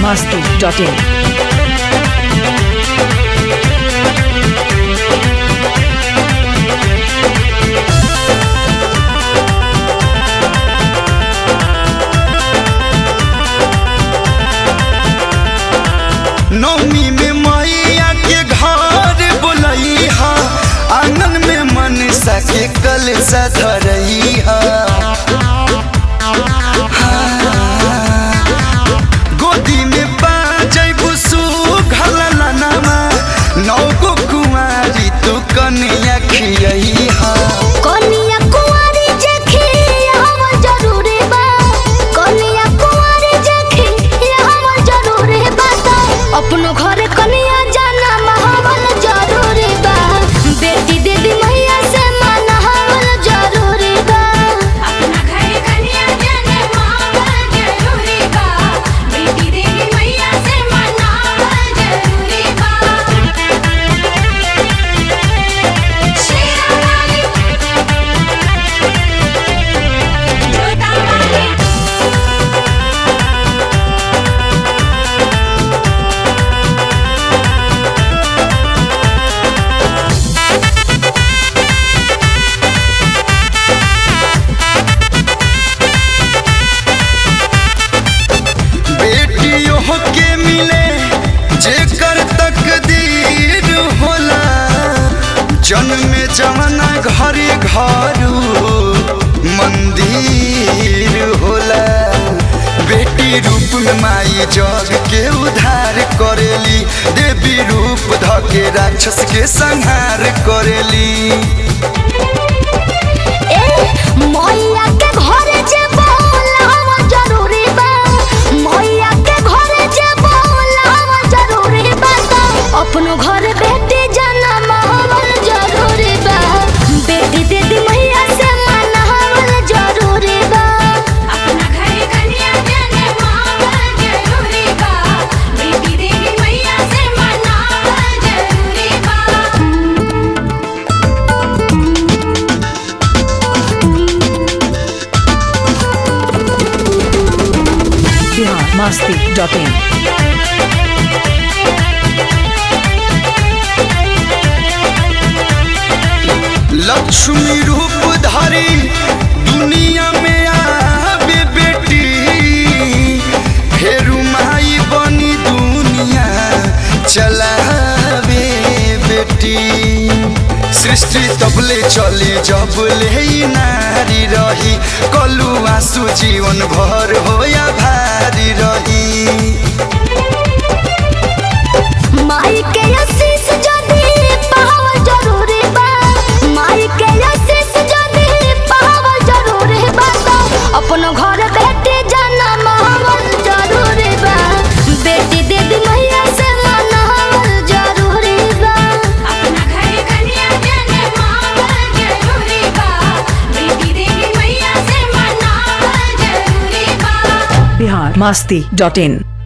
masti.in. नौमी में मैया के घर बोलई हा आंगन में मनसा के कल धरई हा गोदी में बाजै बुसु घललनमा नौ गो कुंवारी तू कन्या खियई हा कनिया कुंवारी जखी हम जरूरी बा कनिया कुंवारी जखी हम जरूरी बा तो अपनो घर कनिया जाना महवल जरूरी बा बेटी दीदी मैया से मनावल जरूरी बा अपना घर कन्या जाने मावल जरूरी बा बेटी देवी मैया से मनावल जरूरी बा शेरा वाली जोता वाली बेटियों के मिले जेकर तकदीर होला जन्म जवना घरे घरू मंदिर होला बेटी रूप में माई जग के उद्धार करेली देवी रूप धके राक्षस के संहार करेली ए मैया के घरे जे बोलाव जरूरी बा मैया के घरे जे बोलाव जरूरी बा तो अपनो घर बेटी जन्म हवल जरूरी बा बेटी दीदी मैया से मनावल जरूरी बा अपना घर कन्या जाने मावल जरूरी बा बेटी देवी मैया से मनावल जरूरी बा Bihar masti.in. लक्ष्मी रूप धारी दुनिया में आवे बेटी फेरू माई बनी दुनिया चलावे बेटी सृष्टि तबले चली जब ले नारी रही कलु आंसू जीवन भर हो या भारी रही माई के आशीष जदी पावल जरूरी बा माई के आशीष जदी पावल जरूरी बा तो अपनो घर बेटी जन्म हवल जरूरी बा बेटी दीदी मैया से मनावल जरूरी बा अपना घर कन्या जाने मावल जरूरी बा बेटी देवी मैया से मनावल जरूरी बा Bihar masti.in.